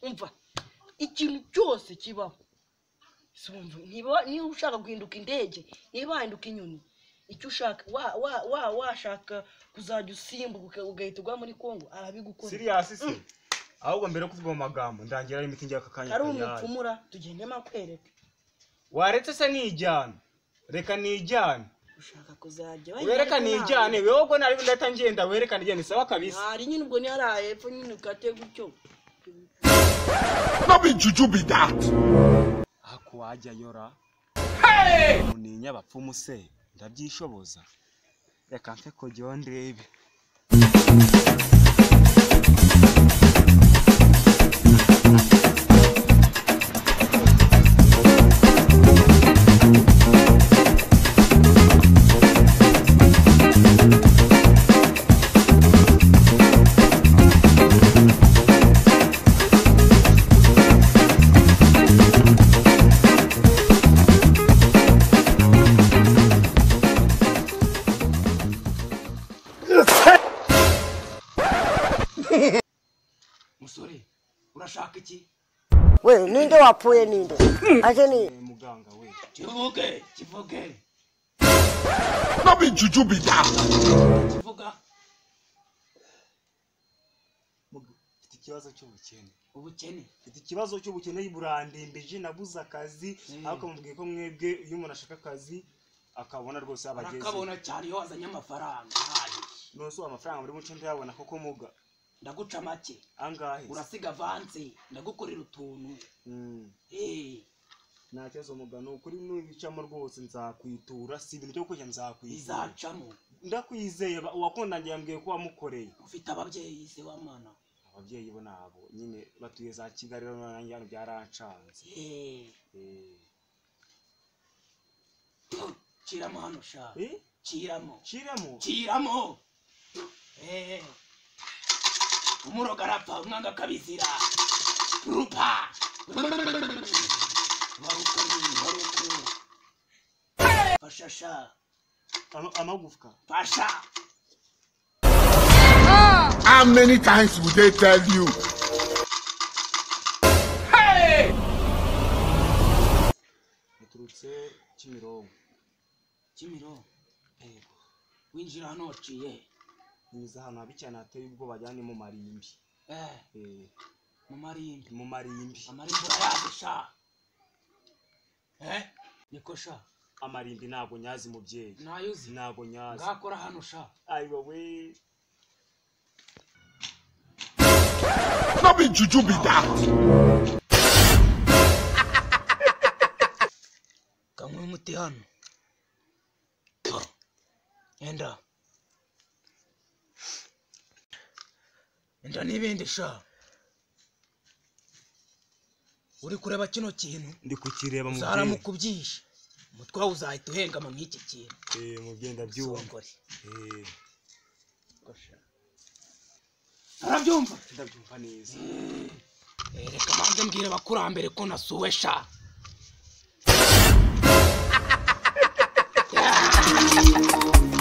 umva ikintu cyose kibaho si wumva niba niba ushaka guhinduka indege niba wahinduka inyoni icyo ushaka wa wa wa washaka kuzajya usimbuka ugahita ugwa muri kongo arabigukora siriyasi se ahubwo mbere yo kuvuga mu magambo ndangira ari imiti njya aka kanya ari kayihari. umupfumura tugendemo akwereka waretse se nijyana reka nijyane ushaka kuzajya wereka nijyane wewe ubwo nari ndahita ngenda wereka nijyane sawa kabisa hari nyine ubwo niyo ari aha hepfo nyine ukate gutyo No be juju be that. ako wajya yora uninya abapfumu se ndabyishoboza reka mfe kujyaho ndebe musore urashaka iki we ninde wapfuye ninde ake ni muganga we kivuge kivuge No be juju be that. kivuga Muga- mfite ikibazo cy'ubukene ubukene mfite ikibazo cy'ubukene burandembeje nabuze akazi ariko mubwiye ko mwebwe iyo umuntu ashaka akazi akabona rwose abageze barakabona cyane iyo wazanye amafaranga ahagije nose ubu amafaranga muri muco ndayabona koko muga ndaguca make angahe urasiga avanse ndagukorera utuntu Mm, Eh, nta kibazo muga ni ukuri nubicamo rwose nzakwitura si ibintu byo kurya nzakwitura bizacamo ndakwizeye ba- uwakundanye yambwiye ko wamukoreye ufite ababyeyi se w'amana ababyeyi bo nabo nyine batuye za kigali rero nanjye hano byarancanze Eh, Eh, kiramo hano shaka eh, kiramo shiremo kiramo Eh, umuroga arapfa umwanga akabizira rupa warukari waruku fashasha ama- amagufwa fasha How many times will they tell you? yaturutse kimironko kimiro yego winjira hano waciye he? niza ahantu habi cyane hateye ubwoba ajyanye mu marimbi eh Eh, mu marimbi mu marimbi amarimbi urayazi sha eh niko sha amarimbi ntabwo nyazi mubyeyi nayuzi ntabwo nyazi ngakora hano sha ayi wowe No be juju be that. kanywe umuti hano enda enda n'ibindi sha uri kureba kino kintu ndi kukireba uzaramuka ubyishe umutwe wawe uzahita uhengama nk'iki kintu Eh, mubyeyi ndabyumva songore Eh, arabyumva ndabyumva neza Eh, reka mbanze mbwire abakurambere ko nasuwe sha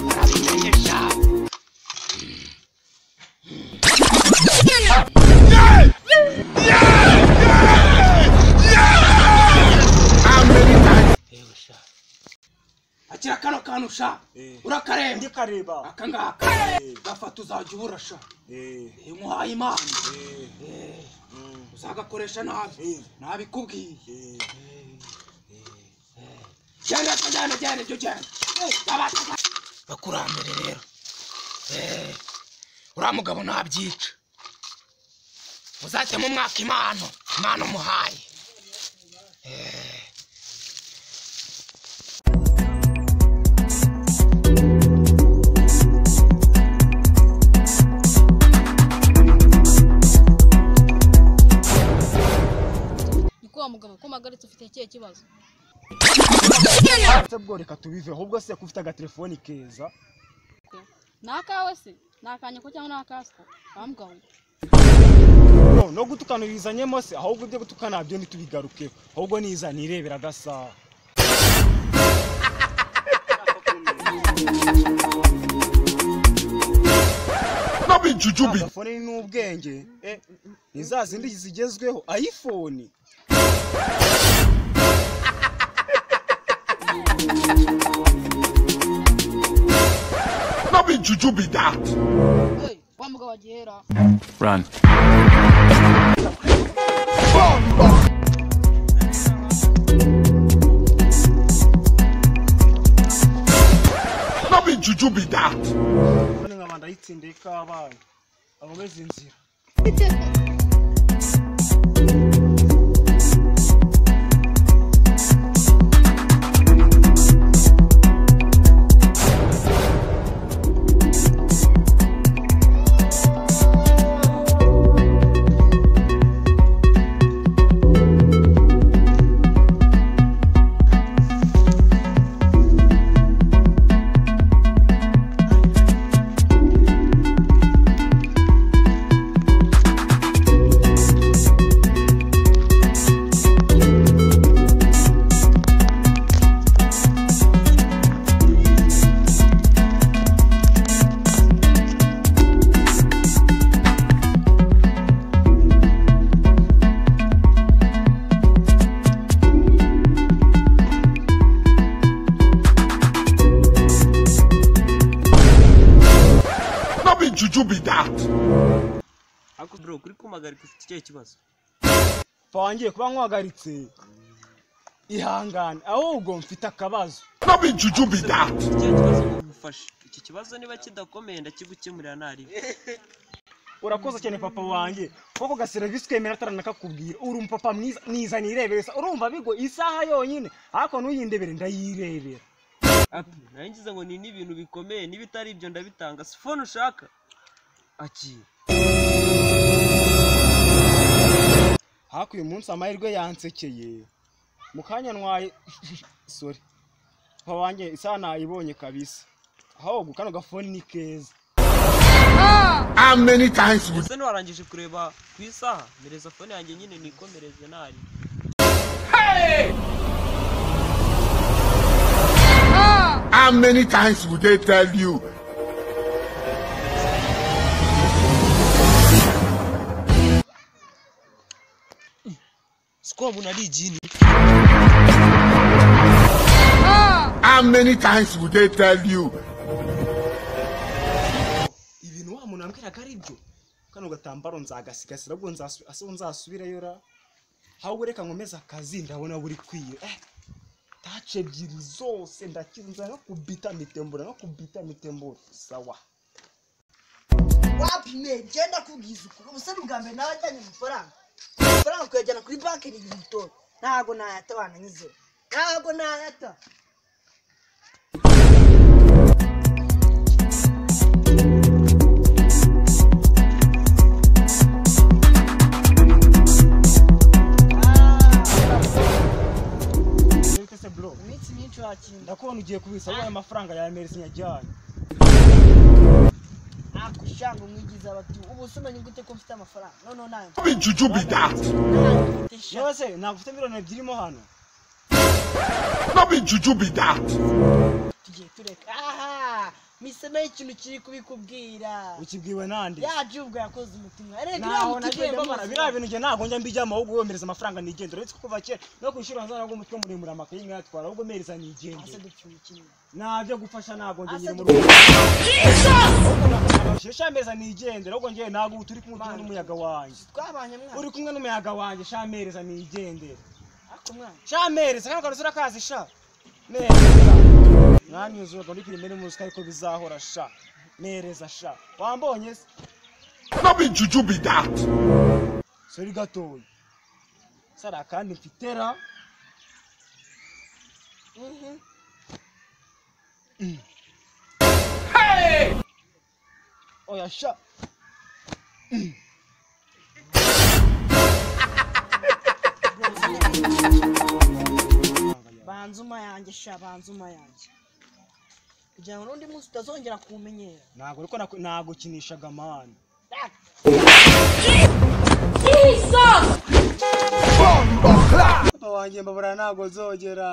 Narabimenye sha. Yewe sha. akira kano kantu sha Eh. urakaremba ndikareba aka ngaka Eh. gafata uzajya ubura sha Eh, Eh, muhaye imana eh, Eh. mm, uzagakoresha nabi Eh. nabikubwiye eh. genda tujyane genda ibyo genda Abata- bakurambere rero Eh, uriya mugabo ntabyica uzajya mu mwaka impano imana umuhaye niko wa mugabo ko mpagaritse ufite ikihe kibazo se bwo reka tubive ahubwo se ko ufite agatelefoni keza ni akawe se ni akanyeko cyangwa ni akasiko wambwawe no no gutukana ubizanyemo se ahubwo ibyo gutukana nabyo ntitubigaruke ahubwo niza nirebera agasaha No n'abijujubi amafone n'ubwenge eh, ni za zindi zigezweho ayifoni n'abijujubi that Hey, wa mugabo wa gihera Run. n'abijujubi that none nkaba ndayitsindiye kabaye abameze inzira n'abijujubi that ariko bro kuri kumpagarika ufite ikihe kibazo bangiye kuba nkwagaritse ihangane ahubwo mfite akabazo n'abijujubi that ufite ikihe kibazo ngufashe iki kibazo niba kidakomeye ndakigukemurira ntariwe urakoze cyane papa wanjye kuko ga serivisi kemera ataranakakubwira uri umupapa mwiza niza nirebere sa urumva bigo isaha yonyine ariko ntuyindebere ndayirebera apu nayo ngize ngo ni n'ibintu bikomeye niba itari ibyo ndabitanga si fone ushaka aki ariko uyu munsi amahirwe yansekeye mu kanya ntwaye sorry papa wanjye isaha nayibonye kabisa ahubwo kano gafone ni keza how many times would ese ntiwarangije kureba ku isaha mereza fone yanjye nyine nikomereze ntari how many times would they tell you si ko umuntu ari igini how many times would they tell you ibintu wa muntu yambwiraga ari byo kano gatambaro nzagasigasira ubwo nzasu- ase nzasubireyo ra ahubwo reka nkomeze akazi ndabona buri kwiye eh, tace ebyiri zose ndakinza no kubita mitembura no kubita mitembura sawa wapi me genda kubwiza uko ubuse bwa mbere nawe ajyanye amafaranga amafaranga kuyajyana kuri banki ni igihe gitoya ntabwo nayata bananyuzeho ntabwo nayata Ndabona se bro iminsi myinshi wakina ndakubona ugiye kubisa wowe amafaranga ya merisi nyajyanye ntabwo ushanga umwigiza abatu ubu se umenye gute ko mfite amafaranga noneho nayo n'abijujubi that ntabwo mfite shaka yewe se ntabwo ufite miliyoni ebyiri mo hano n'abijujubi that tugiye tureka aha mise nayo ikintu kiri kubikubwira ukibwiwe nande ya jubwa yakoze umutima erega iriya naho muti igenda nagendamara biriya bintu njye ntabwo njya mbijyamo ahubwo womereza amafaranga nigendera uretse ko kuva kera no kwishyura nzana rw'umutwe muremure amakayi nkayatwara ahubwo mereza nigendera ase dupfundikira ntabyo gufasha ntabwo njye Asa nyiri mu dupfu- rugo shisha ameza nigendera ahubwo njye ntabwo ubu turi kumwe turi n'umuyaga wanjye twabanye mwana uri kumwe n'umuyaga wanjye sha mereza nigendera ariko mwana sha mereza kano kantu urakazi sha mereza mwanyuze urwo ndi kurima n'umuzi ariko bizahora sha mereza sha wambonye se n'abijujubi that sori gatoya sara kandi mfitera mhm oya sha banzuma yanjye sha banzuma yanjye kugira ngo n'undi munsi utazongera kuwumenyera ntabwo ariko naku- nagukinishaga amahane papa wanjye mbabura ntabwo nzogera